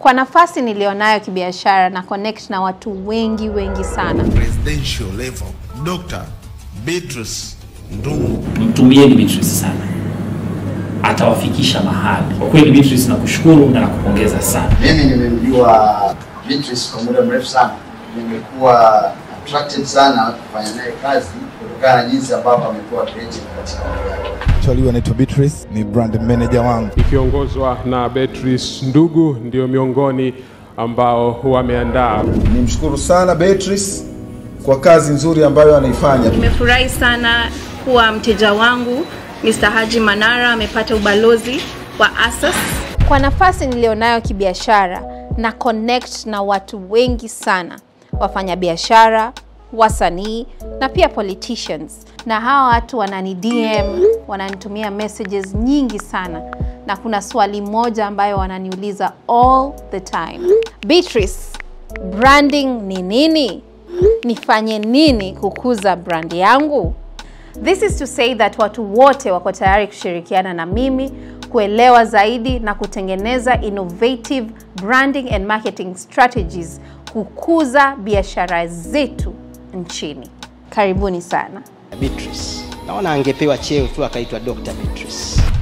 Kwa nafasi nilionayo kibiashara na connect na watu wengi wengi sana. presidential level. Dr. Beatrice Ndungu. Mtumieni Beatrice sana, atawafikisha mahali. Kwa kweli Beatrice, nakushukuru na nakupongeza sana. Mimi nimemjua Beatrice kwa muda mrefu sana, nimekuwa attracted sana kufanya naye kazi kutokana na jinsi ambavyo amekuwa creative katika mambo yake. Actually anaitwa Beatrice, ni brand manager wangu. ikiongozwa na Beatrice Ndugu ndio miongoni ambao wameandaa Nimshukuru sana Beatrice kwa kazi nzuri ambayo anaifanya. Nimefurahi sana kuwa mteja wangu Mr. Haji Manara amepata ubalozi wa ASAS. Kwa nafasi nilionayo kibiashara na connect na watu wengi sana, wafanyabiashara, wasanii na pia politicians, na hawa watu wanani DM, wananitumia messages nyingi sana, na kuna swali moja ambayo wananiuliza all the time, Beatrice, branding ni nini? Nifanye nini kukuza brand yangu? This is to say that watu wote wako tayari kushirikiana na mimi kuelewa zaidi na kutengeneza innovative branding and marketing strategies kukuza biashara zetu nchini. Karibuni sana. Beatrice. Naona angepewa cheo tu akaitwa Dr. Beatrice.